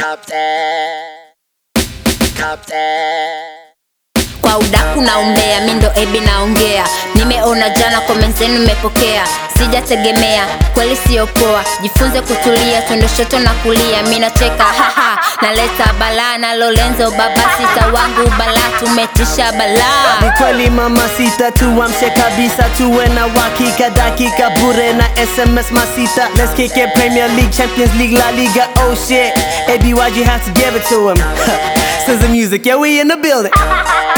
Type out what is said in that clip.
kwa udaku na umbea, mi ndo ebi naongea. Nimeona jana comment zenu mmepokea, sijategemea kweli, sio poa. Jifunze kutulia, twende shoto na kulia. Mi nacheka haha, naleta balaa na Lorenzo baba sita wangu balaa, tumetisha balaa. Ni kweli mama sita tuamshe kabisa, tuwe na uhakika, dakika bure na SMS masita. Let's kick it, Premier League, Champions League, La Liga, oh shit. ABYG has to give it to him. Since the music, yeah, we in the building.